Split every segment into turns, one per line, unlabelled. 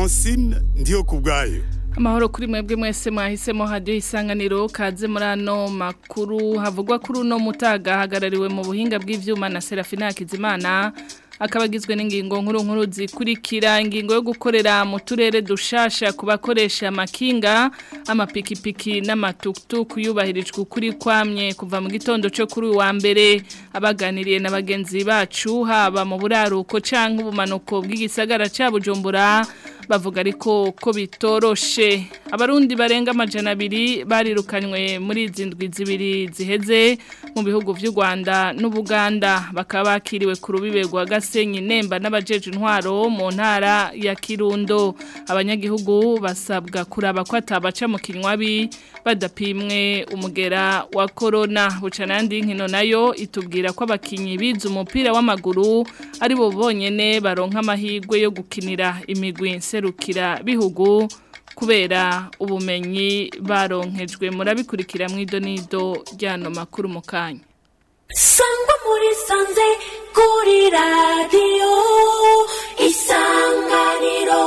francine ndiyo ku bwayo
amahoro kuri mwebwe mwese mwahisemo hadiyo isanganiro kaze muri ano makuru havugwa kuri uno mutaga hagarariwe mu buhinga bw'ivyuma na Serafina Hakizimana akaba agizwe n'ingingo nkuru nkuru zikurikira ingingo yo gukorera mu turere dushasha ku bakoresha amakinga amapikipiki n'amatukutuku yubahirijwe ukuri kwamye kuva mu gitondo cyo kuri wa mbere abaganiriye na bagenzi bacu haba mu buraruko canke ubumanuko bw'igisagara ca Bujumbura bavuga ariko ko bitoroshe abarundi barenga amajana abiri barirukanywe muri izi ndwi zibiri ziheze mu bihugu vy'u Rwanda n'Ubuganda bakaba bakiriwe ku rubibe rwa Gasenyi Nemba n'abajeje intwaro mu ntara ya Kirundo abanyagihugu basabwa kuraba ko atabaca mu kinywabi badapimwe umugera wa corona bucanandi nkino nayo itubwira ko abakinyi bize umupira w'amaguru ari bo bonyene baronka amahirwe yo gukinira imigwi nserukira bihugu kubera ubumenyi baronkejwe murabikurikira mu idonido ryano makuru mu kanya
sangwa muri sanze kuri radiyo isanganiro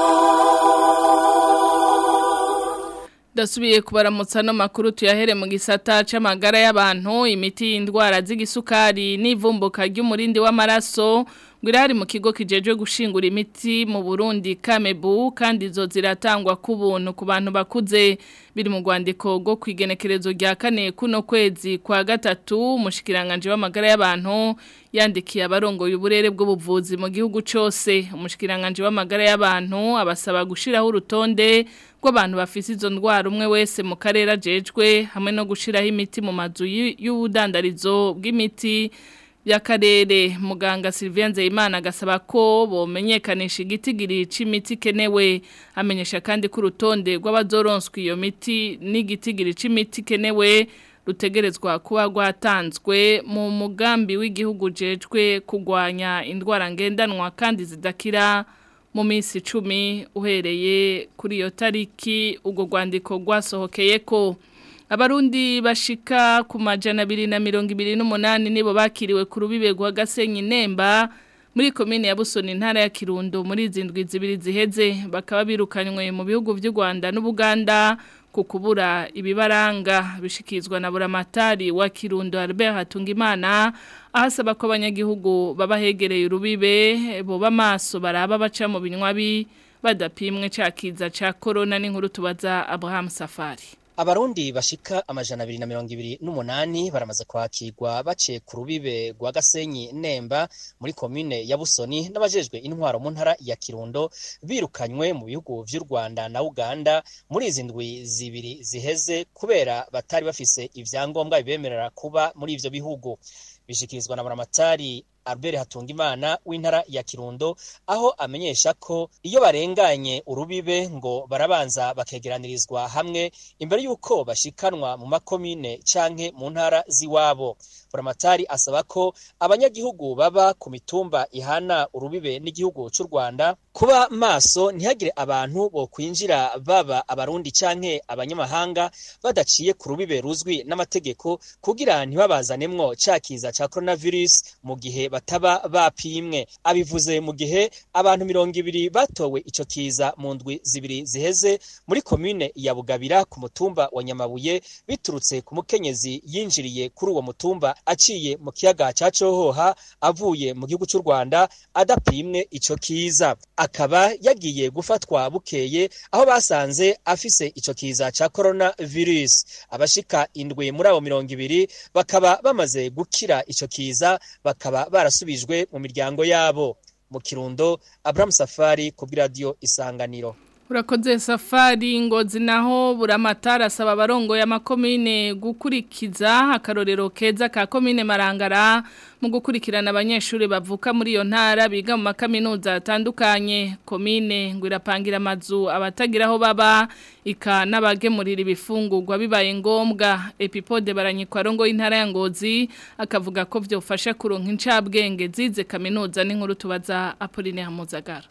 Dasubiye kubaramutsa no makuru tuyahere mu gisata c'amagara y'abantu imiti y'indwara z'igisukari n'ivumbuka ry'umurindi w'amaraso ngwirari mu kigo kijejwe gushingura imiti mu Burundi Kamebu kandi zo ziratangwa ku buntu ku bantu bakuze biri mu rwandiko rwo kwigenekerezo rya kane kuno kwezi kwa gatatu umushikiranganje w'amagara y'abantu yandikiye abarongoye uburere bw'ubuvuzi mu gihugu cyose umushikiranganje w'amagara y'abantu abasaba gushiraho urutonde rw'abantu bafise izo ndwara umwe wese mu karere ajejwe hamwe no gushiraho imiti mu mazu y'ubudandarizo bw'imiti y'akarere muganga Sylvia Nzeyimana agasaba ko bomenyekanisha igitigiri c'imiti kenewe amenyesha kandi ko urutonde rw'abazoronswa iyo miti n'igitigiri c'imiti kenewe rutegerezwa kuba rwatanzwe mu mugambi w'igihugu jejwe kugwanya indwara ngendanwa kandi zidakira mu minsi icumi uhereye kuri iyo tariki ubwo rwandiko rwasohokeye ko abarundi bashika ku majana abiri na mirongo ibiri n'umunani nibo bakiriwe ku rubibe rwa gasenyi nemba muri komine ya busoni intara ya kirundo muri izi ndwi zibiri ziheze bakaba birukanywe mu bihugu by'u rwanda n'ubuganda ku kubura ibibaranga bishikizwa na buramatari wa kirundo Albert Hatungimana ahasaba ko abanyagihugu baba hegereye urubibe boba maso baraba baca mu binywabi badapimwe cakiza ca corona n'inkuru tubaza Abraham Safari
Abarundi bashika amajana abiri na mirongo ibiri n'umunani baramaze kwakirwa baciye ku rubibe rwa Gasenyi Nemba muri komine ya Busoni n'abajejwe intwaro mu ntara ya Kirundo birukanywe mu bihugu vy'u Rwanda na Uganda muri izi ndwi zibiri ziheze kubera batari bafise ivyangombwa bibemerera kuba muri ivyo bihugu bishikirizwa na Buramatari Albert Hatungimana w'intara ya Kirundo aho amenyesha ko iyo barenganye urubibe ngo barabanza bakegeranirizwa hamwe imbere yuko bashikanwa mu makomine canke mu ntara ziwabo Buramatari asaba ko abanyagihugu baba ku mitumba ihana urubibe n'igihugu c'u Rwanda kuba maso ntihagire abantu bo kwinjira baba abarundi canke abanyamahanga badaciye ku rubibe ruzwi n'amategeko kugira ntibabazanemwo cakiza ca coronavirus mu gihe bataba bapimwe abivuze mu gihe abantu mirongo ibiri batowe ico kiza mu ndwi zibiri ziheze muri komine ya Bugabira ku mutumba wa Nyamabuye biturutse ku mukenyezi yinjiriye kuri uwo mutumba aciye mu kiyaga ca Cohoha avuye mu gihugu c'u Rwanda adapimwe ico kiza akaba yagiye gufatwa bukeye aho basanze afise ico kiza ca coronavirus abashika indwi muri abo mirongo ibiri bakaba bamaze gukira ico kiza bakaba barasubijwe mu miryango yabo mu kirundo Abraham Safari ku bw'iradiyo Isanganiro
Urakoze safari ngozi naho buramatara asaba abarongo ya makomine gukurikiza akarorero keza ka komine Marangara mu gukurikirana abanyeshuri bavuka muri iyo ntara biga mu makaminuza atandukanye komine ngo irapangira amazu abatagira aho baba ika n'abagemurira ibifungurwa bibaye ngombwa epipode baranyikwa rongo y'intara ya ngozi akavuga ko byofasha kuronka incabwenge zize kaminuza n'inkuru tubaza Apolline Hamuzagara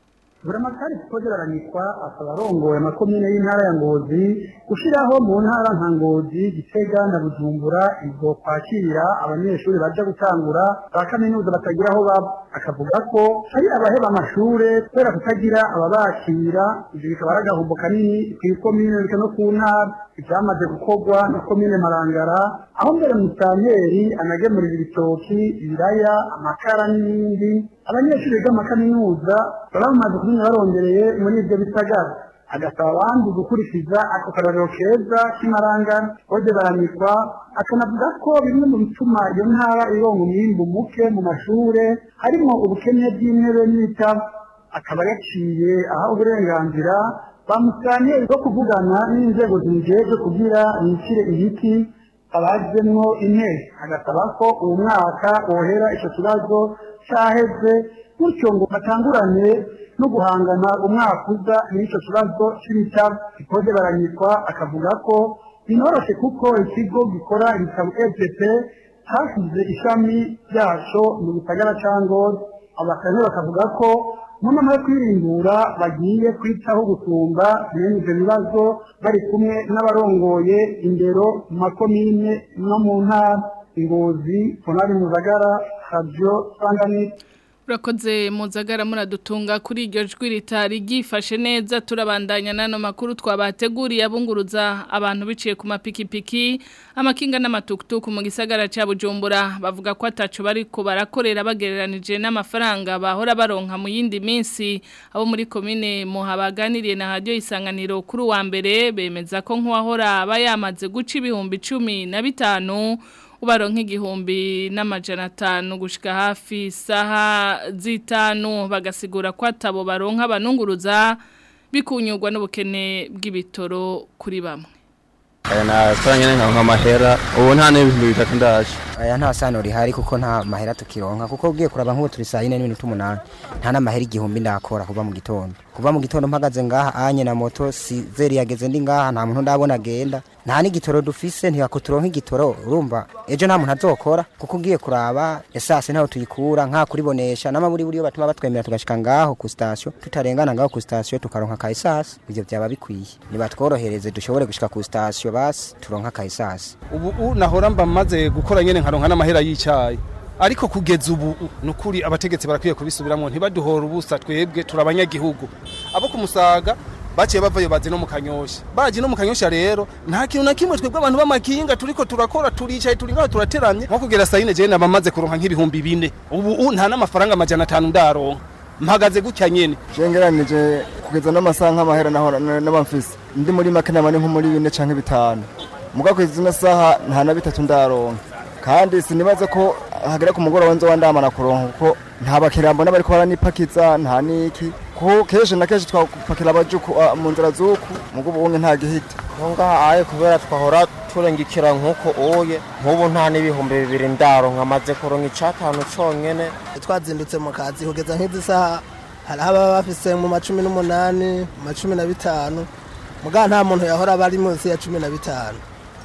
buramatari kukozeraranishwa asaba arongoye amakomine y'intara ya ngozi gushyiraho mu ntara nka ngozi gitega na bujumbura izo kwakira abanyeshuri baja gutangura ba kaminuza batagira aho baba akavuga ko hari abaheba amashure kubera kutagira ababakira ivyo bikaba ari agahombo kanini kw'ikomine ndetse no ku ntara ivyamaze gukorwa na komine marangara aho mbere musanteri anagemurira ibitoki ibiraya amakara n'ibindi abanyeshuri biga amakaminuza baba bamaze kumenya barongereye muri ivyo bisagara agasaba abandi gukurikiza ako karorero keza k'imarangara bode baranikwa akanavuga ko bimwe mu bituma iyo ntara ironga umwimbu muke mu mashure harimo ubukene bw'intebe n'ibitabo akaba yaciye aha uburenganzira bamusanye bwo kuvugana n'inzego zijejwe kugira bicire ibiti abajemwo intebe agasaba ko uwo mwaka wohera ico kibazo caheze gutyo ngo batangurane no guhangana umwaka uza n'ico kibazo c'ibitabo ikoze baranyitwa akavuga ko binoroshe kuko ikigo gikora ibitabo EGP hasize ishami ryaco mu gisagara ca Ngozi abakane bakavuga ko mu nama yo kwirimbura bagiye kwitaho gusumba bene ivyo bibazo bari kumwe n'abarongoye indero mu makomine no mu ntara ingozi tonari muzagara radio sanganiro
Urakoze muzagara muradutunga kuri iryo jwi ritari ryifashe neza turabandanya nano makuru twabateguriye abunguruza abantu biciye ku mapikipiki amakinga n'amatukutuku mu gisagara cya Bujumbura bavuga ko atacu bariko barakorera bagereranije n'amafaranga bahora baronka mu yindi minsi abo muri komine muhabaganiriye na radio isanganiro kuri wa mbere bemeza ko nk'uwahora aba yamaze guca ibihumbi cumi na bitanu ubaronka igihumbi n'amajana atanu gushika hafi saha zitanu bagasigura ko atabo baronka abanunguruza bikunyurwa n'ubukene bw'ibitoro kuri bamwe
aya nakoranye nka amahera ubu nta n'ibihumbi bitatu ndaje
aya nta sano rihari kuko nta mahera tukironka kuko ugiye kuraba nk'ubu turi saa yine n'iminota umunani nta n'amahera igihumbi ndakora kuva mu gitondo kuva mu gitondo mpagaze ngaha anye na moto si zeri yageze ndi ngaha nta muntu ndabona agenda nta n'igitoro dufise ntiyako turonka igitoro urumva ejo nta muntu azokora kuko ugiye kuraba esase ntaho tuyikura nka kuribonesha n'amaburi buriyo batuma batwemera tugashika ngaho ku station tutarengana ngaho ku station tukaronka ka esase ivyo byaba bikwiye nibatworohereze dushobore gushika ku station basi turonka ka esase
ubu nahora mba maze gukora nyene nkaronka n'amahera y'icyayi ariko kugeza ubu nukuri abategetsi barakwiye kubisubiramo ntibaduhora ubusa twebwe turabanyagihugu abo kumusaga baciye bavayo bazi no mu kanyosha baje no mu kanyosha rero nta kintu na kimwe twebwe abantu b'amakinga turiko turakora turicaye turi ngaho turateramye nko kugera saa yine jewe naba maze kuronka nk'ibihumbi bine ubu nta n'amafaranga amajana atanu ndaronka mpagaze gutya nyene
jengeranije kugeza n'amasaha nk'amahera nahora n'abamfise ndi muri make nabane nko muri bine canke bitanu muga kwezi zino saha nta na bitatu ndaronka kandi sinibaze ko hagera ku mugoroba nzo wandamana kuronka kuko nta bakiriya mbona bariko baranipakiza nta niki kuko kenshi na kenshi twapakira abajuku mu nzira z'uku mugo ubunye nta gihita
ngaha aye kubera twahora turengikira nk'uko uye nk'ubu nta n'ibihumbi bibiri ndaronka amaze kuronka icatanu conyene
twazindutse mu kazi kugeza nk'izi saha hari ababa bafise mu macumi n'umunani mu macumi na bitanu muga nta muntu yahora aba ari munsi ya cumi na bitanu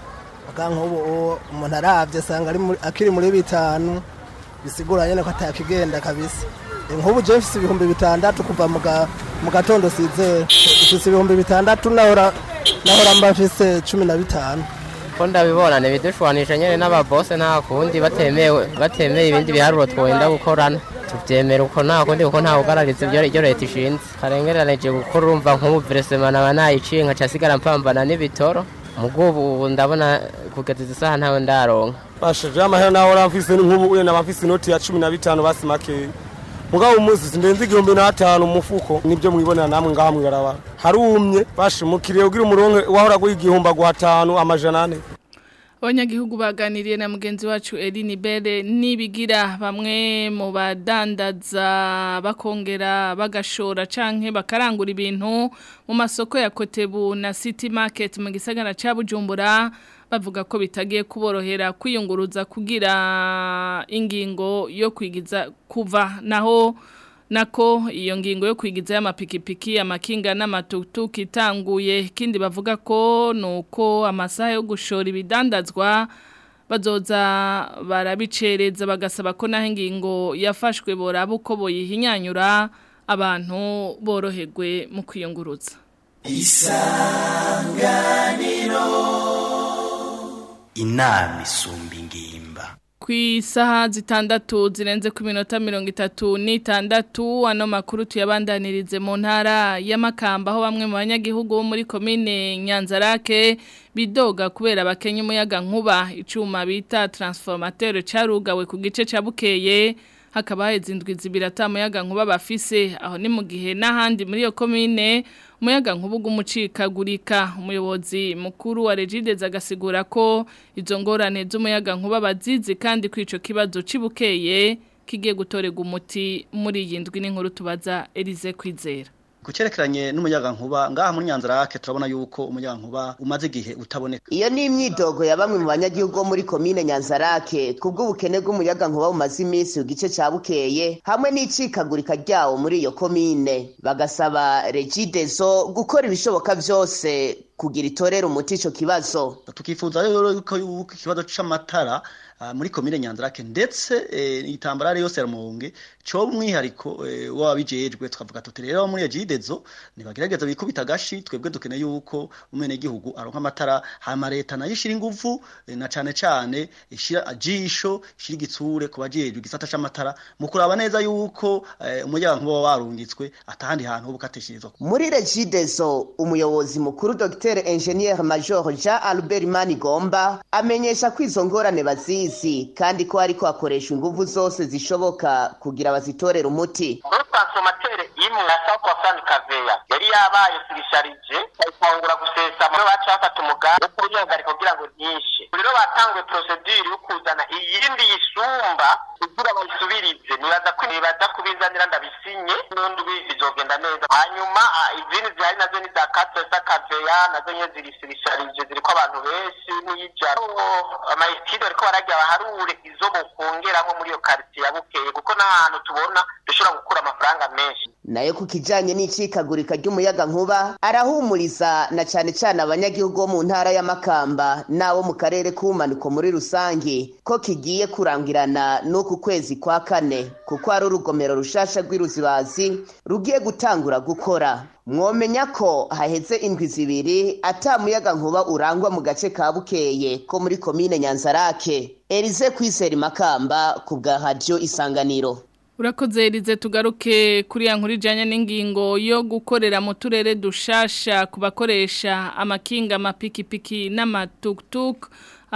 muga nk'ubu umuntu aravye asanga akiri muri bitanu bisigura nyene ko atakigenda kabisa nk'ubu je mfise ibihumbi bitandatu kuva mu gatondo sizera mfise ibihumbi bitandatu nahora nahora mba mfise cumi na bitanu
ko ndabibona ntibidushwanisha nyene n'ababose nta kundi batemewe batemeye ibindi biharuro twenda gukorana tuvyemera uko nta kundi kuko nta ugaragaza ibyo iryo leta ishinze karengeranije gukora urumva nk'ubu veresema naba nayiciye nkaca sigara mpambana n'ibitoro mugubu ubu ndabona kugeza izi saha ntawe ndaronka
bashaje amahera naho ramfise nk'ubu uye nabafise inoti ya cumi na bitanu basi makeya mugabo umunsi sindenze igihumbi n'atanu mu mufuko nibyo mwibonera namwe ngaha mwibarabara harumye bashe mukiriye ugira umuronke wahora guha igihumbi aguha atanu amajana ane
abanyagihugu baganiriye na mugenzi wacu Eline Bere nibigira bamwe mu badandaza bakongera bagashora canke bakarangura ibintu mu masoko ya Kotebu na City Market mu gisagara ca Bujumbura bavuga ko bitagiye kuborohera kwiyunguruza kugira ingingo yo kwigiza kuva naho nako iyo ngingo yo kwigiza y'amapikipiki amakinga n'amatutuki itanguye kindi bavuga ko nuko amasaha yo gushora ibidandazwa bazoza barabicereza bagasaba ko naho ingingo yafashwe boraba uko boyihinyanyura abantu boroherwe mu kwiyunguruza
isanganiro inama isumba ingimba
ku isaha zitandatu zirenze ku minota mirongo itatu n'itandatu ano makuru tuyabandanirize mu ntara y'amakamba aho bamwe mu banyagihugu bo muri komine nyanzarake bidoga kubera bakenya umuyaga nkuba icyuma bita taransifomateri cyarugawe ku gice cya bukeye hakaba haheze indwi zibiri atamuyaga nkuba bafise aho ni mu gihe n'ahandi muri iyo komine umuyaga nkuba ugumucikagurika umuyobozi mukuru wa regidezi agasigura ko izo ngorane z'umuyaga nkuba bazizi kandi ko icyo kibazo kibukeye kigiye gutorerwa umuti muri iyi ndwi n'inkuru tubaza Elize kwizera
kucerekeranye n'umuyaga nkuba ngaha muri Nyanzarake turabona yuko umuyaga nkuba umaze igihe utaboneka
iyo ni imyidogo ya bamwe mu banyagihugu bo muri komine Nyanzarake kubw'ubukene bw'umuyaga nkuba bumaze iminsi ku gice cya bukeye hamwe n'icikagurika ryawo muri iyo komine bagasaba regidezo gukora ibishoboka byose kugira itorera umuti ico kibazo
tukifuza rero yuko ikibazo c'amatara muri komine Nyanzarake ndetse itambarare yose ya Rumonge cyo umwihariko wabijejwe twavuga tuti rero muri ejidezo nibagerageza bikubita gashi twebwe dukeneye yuko umene gihugu aronka amatara hama leta nayo ishira ingufu na cane cane ishira ajisho ishira igitsure ku bajejwe gisata c'amatara mu kuraba neza yuko umuyaga nkuba warungitswe atahandi hantu bukateshirizwa
muri regidezo umuyobozi mukuru Dr Engineer Major Jean Albert Manigomba amenyesha ko izo ngorane bazizi kandi ko ariko hakoreshwa ingufu zose zishoboka kugira bazitorera umuti
transformateur imwe na South African Kaveya yari yabaye sirisharije bayitangura gusesa muri baca bafata umugambi wo kubihagarika kugira ngo ntishe rero batanguye procedure yo kuzana iyindi yisumba kugira bayisubirize nibaza ko nibaza kubizanira ndabisinye n'undi bizogenda neza hanyuma izindi zihari nazo ni za Katesa Kaveya nazo nyene ziri sirisharije ziriko abantu benshi n'iyijana amayitide ariko barajya baharure izo bokongeramo muri iyo quartier ya Bukeye kuko n'ahantu tubona dushobora gukura amafaranga menshi
nayo ku kijanye n'icikagurika ry'umuyaga nkuba arahumuriza na cane cane abanyagihugu bo mu ntara y'amakamba n'abo mu karere k'ubumanuko muri rusange ko kigiye kurangirana n'uku kwezi kwa kane kuko hari urugomero rushasha rw'iruzibazi rugiye gutangura gukora mwomenya ko haheze indwi zibiri ata muyaga nkuba urangwa mu gace ka bukeye ko muri komine nyanzarake erize kwizera imakamba ku bwa radiyo isanganiro
Urakoze Elize tugaruke kuri ya nkuru ijanye n'ingingo yo gukorera mu turere dushasha ku bakoresha amakinga amapikipiki n'amatuktuk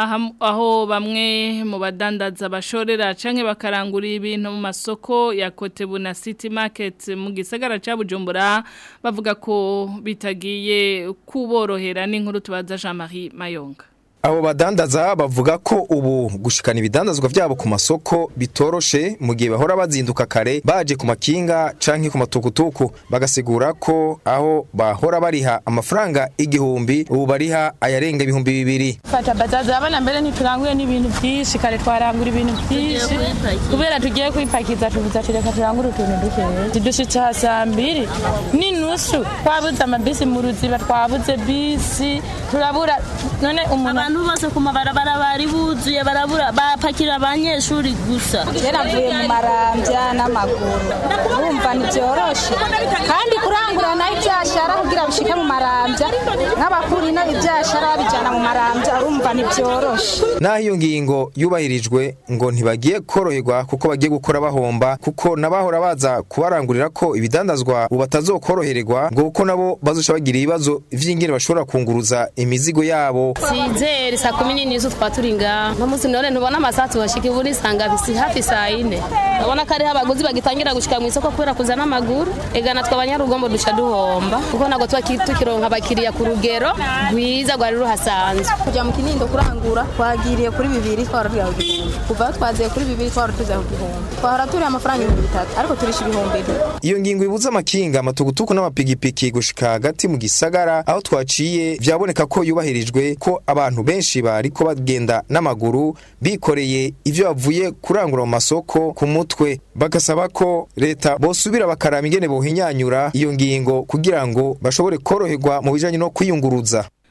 aho bamwe mu badandaza bashorera canke bakarangurira ibintu mu masoko ya Kotebu na City Market mu gisagara ca Bujumbura bavuga ko bitagiye kuborohera n'inkuru tubaza Jean-Marie Mayonga
Abo badandaza bavuga ko ubu gushikana ibidandazwa vyabo ku masoko bitoroshe mu gihe bahora bazinduka kare baje ku makinga canke ku matukutuku bagasigura ko aho bahora bariha amafaranga igihumbi ubu bariha ayarenga ibihumbi bibiri
fata bazaza abana mbere ntituranguye n'ibintu byinshi kare twarangura ibintu byinshi kubera tugiye kwipakiza tubuza tureka turangura utuntu dukeya dushitse ha saa mbiri n'inusu twabuze amabisi mu ruziba twabuze bisi turabura none umuntu
abantu bose ku mabarabara bari buzuye barabura bapakira abanyeshuri gusa
yaravuye mu marambya n'amaguru urumva ntibyoroshe kandi kurangura nayo ibyashara kugira bishike mu marambya nk'abakuru ino ibyashara babijyana mu marambya urumva ntibyoroshe
naho iyo ngingo yubahirijwe ngo ntibagiye koroherwa kuko bagiye gukora bahomba kuko n'abahora baza kubarangurira ko ibidandazwa ubu batazokorohererwa ngo kuko nabo bazoca bagira ibibazo vy'ingene bashobora kunguruza imizigo yabo
Sizeri saa kumi n'inizo twa turi ngaha no musi none ntubona amasaha tubashika ivu nisanga bisi hafi saa ine urabona ko ariho abaguzi bagitangira gushika mu isoko kubera kuzana amaguru ega natwe abanyarugombo duca duhomba kuko ntabwo tuba tukironka abakiriya ku rugero rwiza rwari ruhasanzwe
kujya mu kinindo kurangura twagiriye kuri bibiri twara tujya ku gihumbi kuva aho twaziye kuri bibiri twara tujya ku gihumbi twahora turiha amafaranga ibihumbi bitatu ariko turisha ibihumbi bibiri
iyo ngingo ibuza amakinga amatugutuku n'amapigipiki gushika hagati mu gisagara aho twaciye vyaboneka ko yubahirijwe ko abantu benshi bariko bagenda n'amaguru bikoreye ivyo bavuye kurangura mu masoko ku mutwe bagasaba ko leta bosubira bakaraba ingene bohinyanyura iyo ngingo kugira ngo bashobore koroherwa mu bijanye no kwiyunguruza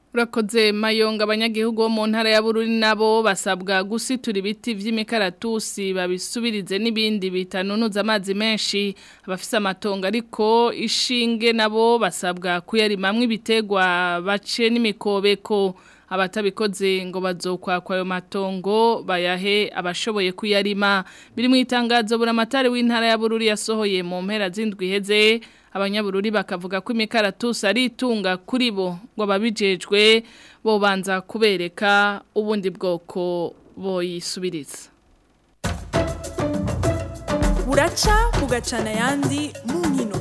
Urakoze mayonga abanyagihugu bo mu ntara ya Bururi nabo basabwa gusitura ibiti vy'imikaratusi babisubirize n'ibindi bitanunuza amazi menshi abafise amatongo ariko ishinge nabo basabwa kuyarimamwe ibitegwa bace n'imikobeko abatabikoze ngo bazokwakwa ayo matongo bayahe abashoboye kuyarima biri mu itangazo buramatari w'intara ya Bururi yasohoye mu mpera z'indwi heze abanyabururi bakavuga ko imikaratusi ari itunga kuri bo ngo babijejwe bobanza kubereka ubundi bwoko boyisubiriza
buraca bugacana ayandi mu nkino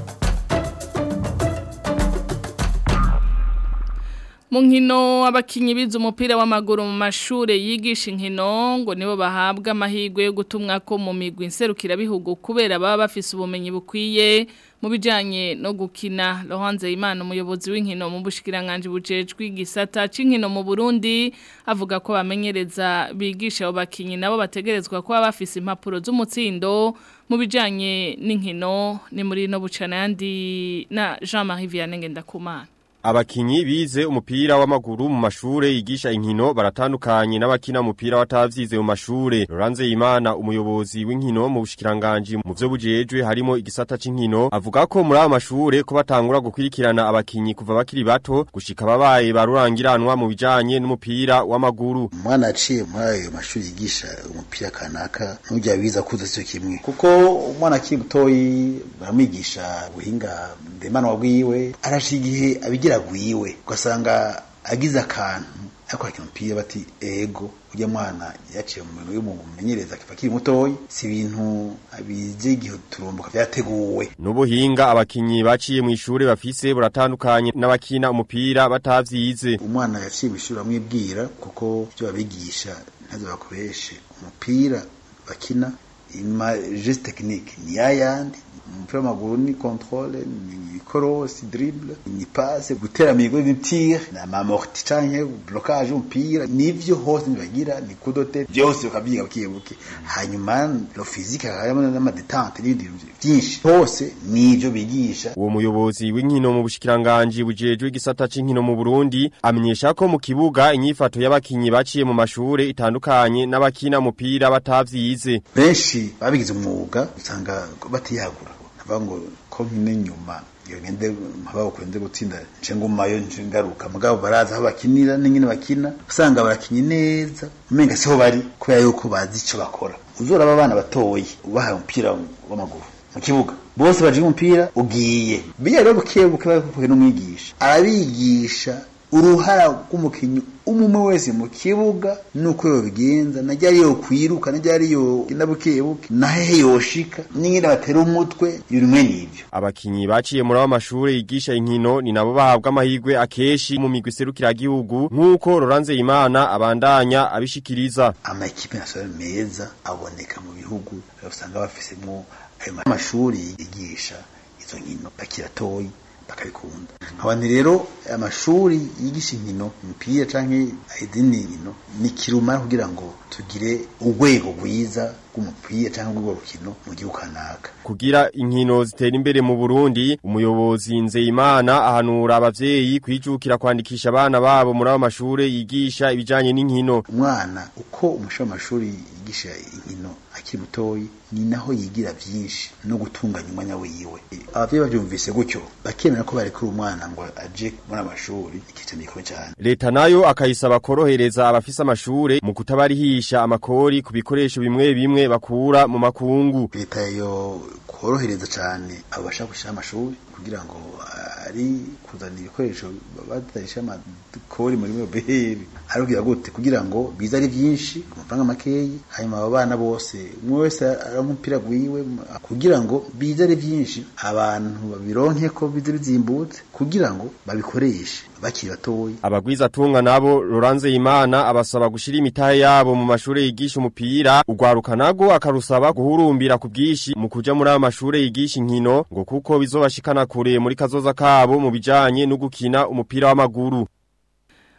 mu nkino abakinyi bize umupira w'amaguru mu mashure yigisha inkino ngo nibo bahabwa amahirwe yo gutumwa ko mu migwi nserukirabihugu kubera baba bafise ubumenyi bukwiye mu bijanye no gukina Laurence Imana umuyobozi w'inkino mu bushikiranganje bujejwe igisata c'inkino mu Burundi avuga ko bamenyereza bigisha abo bakinyi nabo bategerezwa kuba bafise impapuro z'umutsindo mu bijanye n'inkino ni muri no bucana yandi na Jean-Marie Vianney Ngendakumana
Abakinyi bize umupira w'amaguru mu mashure yigisha inkino baratandukanye n'abakina umupira watavyize mu mashure. Loranze Imana umuyobozi w'inkino mu bushikiranganje mu vyo bujejwe harimo igisata c'inkino avuga ko muri abo mashure ko batangura gukwirikirana abakinyi kuva bakiri bato gushika babaye barurangiranwa mu bijanye n'umupira w'amaguru.
Umwana aciye muri ayo mashuri yigisha umupira kanaka n'ujya biza kuza cyo kimwe kuko umwana akiri mutoyi baramwigisha ubuhinga ndemanwa bwiwe arashira igihe abigira agwiwe ugasanga agize akantu ariko akina umupira bati ego ujya mwana yaciye mu bintu y'umumenyereza akiva akiri mutoyi si ibintu bize igihe turumbuka vyateguwe
Nubuhinga abakinyi baciye mu ishure bafise buratandukanye n'abakina umupira batavyize.
umwana yaciye mu ishuri bamwibwira kuko ibyo babigisha ntazo bakoreshe umupira bakina ima geste technique ni yayandi umupira w'amaguru ni controle ni cross dribble ni passe gutera migo ni tir na mamorti canke blocage umupira nivyo hose nibagira ni kudote byose bakabyiga bukibuke hanyuma lo physique harimo n'ama détente n'ibindi byinshi hose nivyo bigisha
Uwo muyobozi w'inkino mu bushikiranganje bujejwe igisata c'inkino mu Burundi amenyesha ko mu kibuga inyifato y'abakinyi baciye mu mashure itandukanye n'abakina umupira batavyize.
benshi babigize umwuga usanga batiyagura bavuga ngo ko nkine nyuma iyo ngende mpaba kwende gutsinda nce ngumayo nce ngaruka mugabo baraza aho bakinira n'ingene bakina usanga barakinye neza umenga siho bari kubera yuko bazi ico bakora uzoraba abana batoyi ubahaye umupira w'amaguru mu kibuga bose baje umupira ugiye biya rero buke buke bakuye n'umwigisha arabigisha uruhara rw'umukinyi umwe wese mu kibuga nuko yobigenza najya ariyo kwiruka najya ariyo inabukebuke nahehe yoshika n'ingene batera umutwe ibimwe nivyo
Abakinyi baciye muri abo mashure yigisha inkino ni nabo bahabwa amahirwe akeshi mu migwi serukira gihugu nkuko Loranze Imana abandanya abishikiriza.
ama ekipe nationale meza aboneka mu bihugu usanga bafisemwo ayo mashuri yigisha izo nkino bakiratoyi bakabikunda abantu rero amashuri yigisha inkino umupira canke izindi nkino ni kirumara kugira ngo tugire urwego rwiza rw'umupira canke rw'urwo rukino mu gihugu kanaka
Kugira inkino zitera imbere mu Burundi, umuyobozi Nzeyimana ahanura abavyeyi kwijukira kwandikisha abana babo muri abo mashure yigisha ibijanye n'inkino.
umwana uko umusha w'amashuri yigisha inkino akiri mutoyi ni naho yigira vyinshi no gutunganya umwanya wiwe abavyeyi bavyumvise gutyo bakemera ko barekura umwana ngo aje muri amashuri ikice mikoro cyane
Leta nayo akayisaba korohereza abafise amashure mu kutabarihisha amakori ku bikoresho bimwe bimwe bakura mu makungu.
leta yo korohereza cyane abo bashaka gushyira amashuri kugira ngo ari kuzana ibikoresho batarisha amakori muri mobile ari kugira gute kugira ngo bize ari byinshi ku mafaranga makeyi hanyuma abo bana bose umwe wese ari umupira gwiwe kugira ngo bize ari byinshi abantu babironke ko bize bizimbutse kugira ngo babikoreshe bakiri batoyi
Abagwiza tunga nabo Loranze Imana abasaba gushira imitahe yabo mu mashure yigisha umupira ugwaruka nago akarusaba guhurumbira ku bwishi mu kuja muri aya mashure yigisha inkino ngo kuko bizobashikana kure muri kazoza kabo mu bijanye no gukina umupira w'amaguru.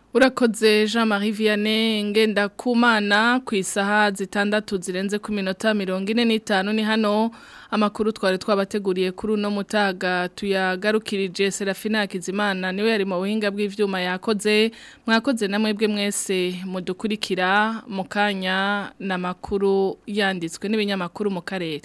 Urakoze Jean-Marie Vianney ngenda kumana ku isaha zitandatu zirenze ku minota mirongo ine n'itanu ni hano amakuru twari twabateguriye kuri uno mutaga tuyagarukirije Serafina Hakizimana niwe yari mu buhinga bw'ivyuma yakoze mwakoze namwebwe mwese mudukurikira mu kanya n'amakuru yanditswe n'ibinyamakuru mu karere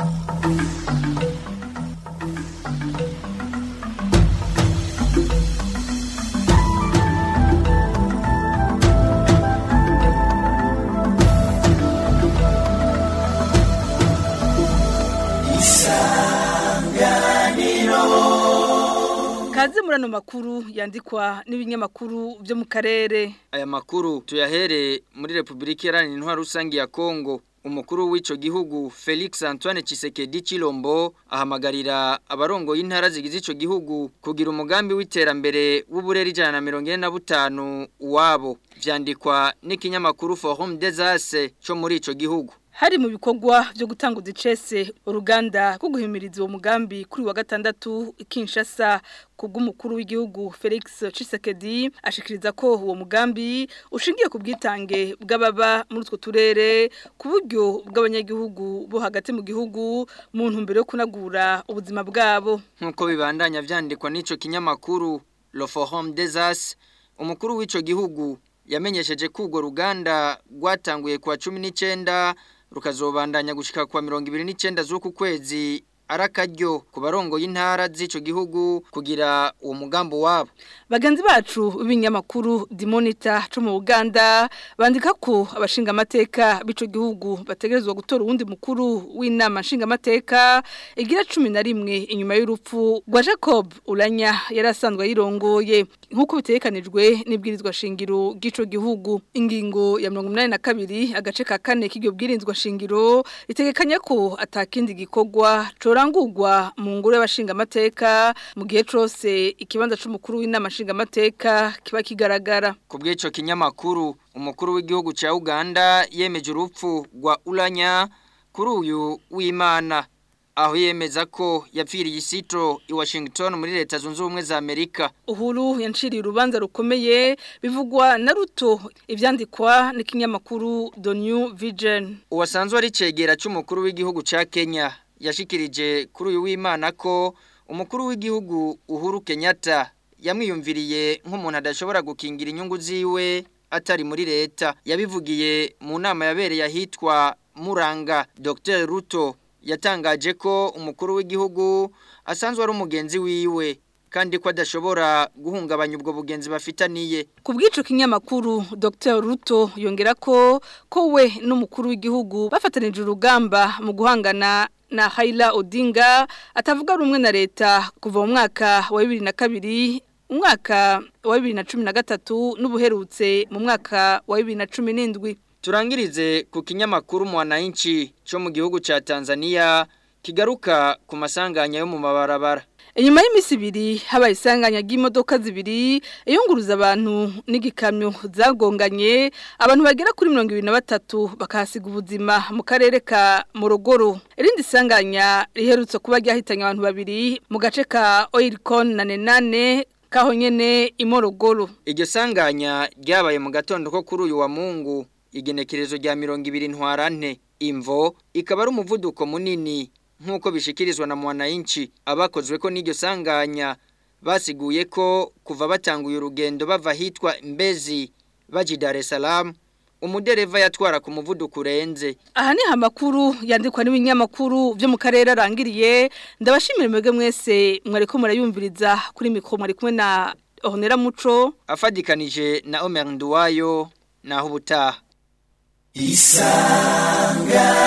Kaze murano makuru yandikwa n'ibinyamakuru byo mu karere.
Aya makuru tuyahere muri Republika Iharanira Intwaro Rusange ya Kongo. Umukuru w'ico gihugu Felix Antoine Tshisekedi Chilombo ahamagarira abarongo y'intara zigize ico gihugu kugira umugambi w'iterambere w'uburere ijana na mirongo ine na butanu wabo vyandikwa n'ikinyamakuru Forum des As cyo muri ico gihugu.
Hari mu bikorwa byo gutanga udicese uruganda rwo guhimiriza uwo mugambi kuri wa gatandatu Kinshasa kubw'umukuru w'igihugu Felix Tshisekedi ashikiriza ko uwo mugambi ushingiye ku bwitange bw'ababa muri utwo turere ku buryo bw'abanyagihugu bo hagati mu gihugu mu ntumbero yo kunagura ubuzima bwabo
nk'uko bibandanya vyandikwa n'ico kinyamakuru Le Forum des As umukuru w'ico gihugu yamenyesheje ko urwo ruganda rwatanguye kwa cumi n'icyenda rukazobandanya gushika kwa mirongo ibiri n'icyenda z'uku kwezi arakaryo ku barongo y'intara z'ico gihugu kugira uwo mugambi wabo
bagenzi bacu b'ibinyamakuru dimonita cyo mu Uganda bandika ko abashinga amateka b'ico gihugu bategerezwa gutora uwundi mukuru w'inama nshinga amateka igira 11 inyuma y'urupfu rwa Jacob Uranya yarasanzwe yirongoye nkuko bitekanijwe n'ibwirizwa shingiro gico gihugu ingingo ya 82 agace ka kane k'iryo bwirizwa shingiro itegekanya ko atakindi gikogwa corangurwa mu ngoro y'abashinga amateka mu gihe cose ikibanza c'umukuru w'inama nshinga amateka kiba kigaragara
ku bw'ico kinyamakuru umukuru w'igihugu ca Uganda yemeje urupfu rwa Uranya kuri uyu w'Imana aho yemeza ko yapfiriye isitro i Washington muri leta zunze ubumwe za Amerika
uhuru yanciriye urubanza rukomeye bivugwa na ruto ivyandikwa n'ikinyamakuru The New Vision
uwasanzwe ari cegera c'umukuru w'igihugu ca Kenya yashikirije kuri uyu w'Imana ko umukuru w'igihugu Uhuru Kenyatta yamwiyumviriye nk'umuntu adashobora gukingira inyungu ziwe atari muri leta yabivugiye mu nama yabereye ahitwa Muranga Dr Ruto yatangaje ko umukuru w'igihugu asanzwe ari umugenzi wiwe kandi ko adashobora guhungabanya ubwo bugenzi bafitaniye
ku bw'ico kinyamakuru Dr Ruto yongera ko ko we n'umukuru w'igihugu bafatanije urugamba mu guhangana na Haila Odinga atavuga rumwe na leta kuva mu mwaka wa 2002 umwaka wa 2013 n'ubuherutse mu mwaka wa 2017
Turangirize ku kinyamakuru Mwananchi cyo mu gihugu ca Tanzania kigaruka ku masanganya yo mu mabarabara
Inyuma y'imisi ibiri habaye isanganya ry'imodoka zibiri iyunguruza abantu n'igikamyo zagonganye abantu bagera kuri 23 bakahasiga ubuzima mu karere ka Morogoro irindi sanganya riherutse kuba ryahitanye abantu babiri mu gace ka Oilcon na Nenane kaho nyene imorogoro
iryo sanganya ryabaye mu gatondo ko kuri uyu wa Mungu igenekerezo rya 200 ntwarante imvo ikaba ari umuvuduko munini nk'uko bishikirizwa na mwananchi abakozwe ko n'iryo sanganya basiguye ko kuva batanguye urugendo bava hitwa Mbezi baji Dar es Salaam umudereva yatwara ku muvuduko urenze
aha ni amakuru yandikwa n'ibinyamakuru byo mu karere arangiriye ndabashimira mwebwe mwese mwariko murayumviriza kuri mikoro mwari kumwe na Honera Muco
afadikanije na Omer Nduwayo naho ubutaha
Isanga